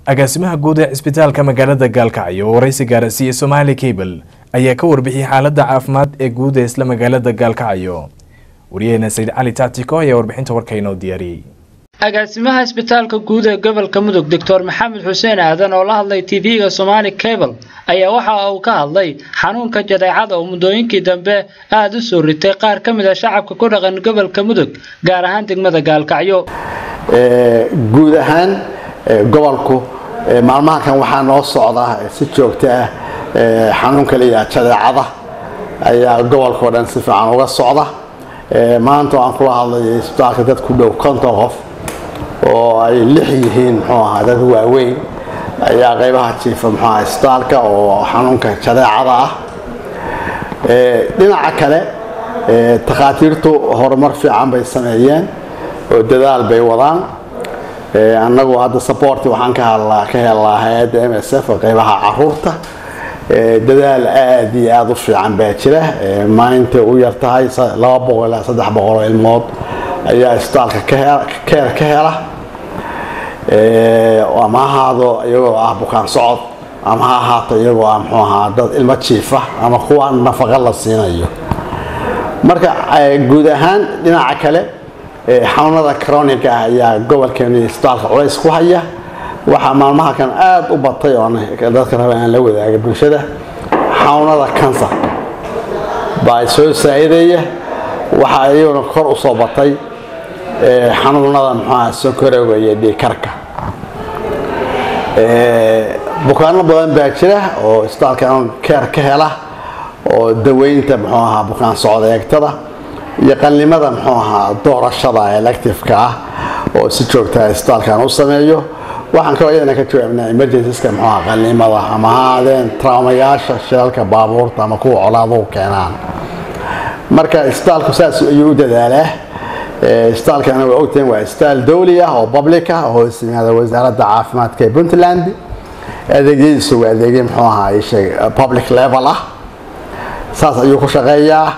agaasimaha guud ee cisbitaalka magaalada gaalkacyo oo waraysi gaarasiiyey somaali cable ayaa ka warbixiyey xaaladda caafimaad ee guud ee isla magaalada gaalkacyo wariyaheena sayid cali taatiko ayaa warbixinta warka inoo diyaariyey agaasimaha isbitaalka guud ee gobolka mudug doctor maxamed xuseen aadan oo la hadlay tv-ga somaali cable ayaa waxa uu ka hadlay xanuunka jadeecada oo muddooyinkii dambe aada u soo ritay qaar ka mid a shacabka ku dhaqan gobolka mudug gaar ahaan degmada gaalkacyo guud ahaan gobolku maalmahankan waxaa noo socda si joogto ah xanuunka layihaha jadeecada ayaa gobolkao dhan si fiican uga socda maanta aan kula hadlay isbitaalka dad ku dhow konton qof oo ay lix yihiin muxuu ahaa dad waaweyn ayaa qaybaha jiifa muxuu ahaa isbitaalka oo xanuunka jadeecada ah dhinaca kale takhaatiirtu horumar fiican bay sameeyeen oo dadaal bay wadaan annagu hadda saborti waxaan ka hadlaa ka helnaa hay-adda m s f qaybaha caruurta dadaal aad iyo aada u fiican baa jira maalinta u yar tahay laba boqol ilaa saddex boqol oo ilmood ayaa isbitaalka keer ka hela ama ha ahaado iyagoo ah bukaan socod ama ha ahaato iyagoo ah muxuu ahaa dad ilmo jiifa ama kuwa nafaqa la siinayo marka guud ahaan dhinaca kale xanuunada croniga ah ayaa gobolkeenu iyo isbitaalka culays ku haya waxaa maalmaha kan aada u batay oo dadka raba aan la wadaaga bulshada xanuunada kansar baa soo saa-idaya waxaa iyaguna kor usoo batay xanuunada muxuaha sonkorowga iyo dhiikarka bukaano badan baa jira oo isbitaalka keer ka hela oo daweynta muxuu ahaa bukaan socda eegtada iyo qalnimada muxuu ahaa doorashada electifeka ah oo si joogtaa isbitaalkan u sameeyo waxaan kaloo iyadana ka jawaabnaa emergencyska muxuu ahaa qalnimada ama ha aadeen traumayaasha shilalka baabuurta ama kuwa colaaduhu keenaan marka isbitaalku saas ayuu u dadaalaa isbitaalkana waa ogtahin waa isbitaal dowli ah oo public ah oo hoos yimaada wasaaradda caafimaadka ee puntland adeegyadiisu waa adeegyo muxuu ahaa isheeg public level ah saas ayuu ku shaqeeyaa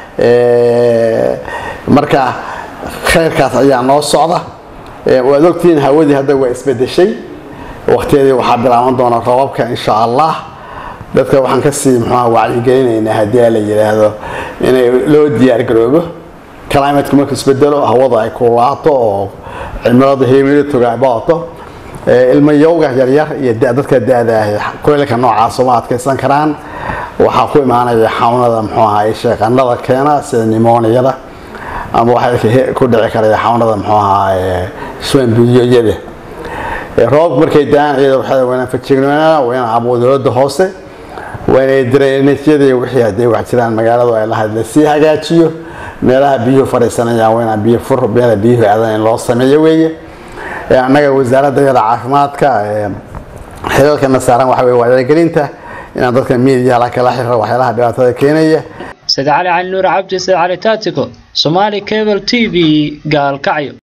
marka khayrkaas ayaa noo socda waad ogtihiin hawadii hadda waa isbedeshay waqtiyadii waxaa bilaaban doona roobabka insha allah dadka waxaan kasii muxuuha wacyigelinaynaa haddii la yidhaahdo inay loo diyaargaroobo climateku marku isbedelo hawada ay kulaato oo cimiladu himilituga ay badato ilmayowga yaryar iyo dadka da-da kuleylka noocaas uma adkaysan karaan waxaa ku imaanaya xawnada muxuu ahaa sheeqanada keena sida nimoniyada ama waxaa ku dhici karaya xawnada muxuu ahaa swanbiyoyada roobabku markay da-aan iyada waxaa waynaan fajignaa waynaan abuudalooda hoose waynay drainajyadii wixii hadday wax jiraan magaaladu ay lahayd lasii hagaajiyo meelaha biyuhu fadhiisanayaan waynaan biyo fur meela biyuhu aadan in loo sameeyo weeye annaga wasaaradda yada caafimaadka xilalkana saaran waxa weye wacyigelinta inaan dadka miidiyaha la kala xiro waxyaalaha dhibaatada keenaya said cali cali nuur cabdi said cali taatiko somaali cable t v gaalkacyo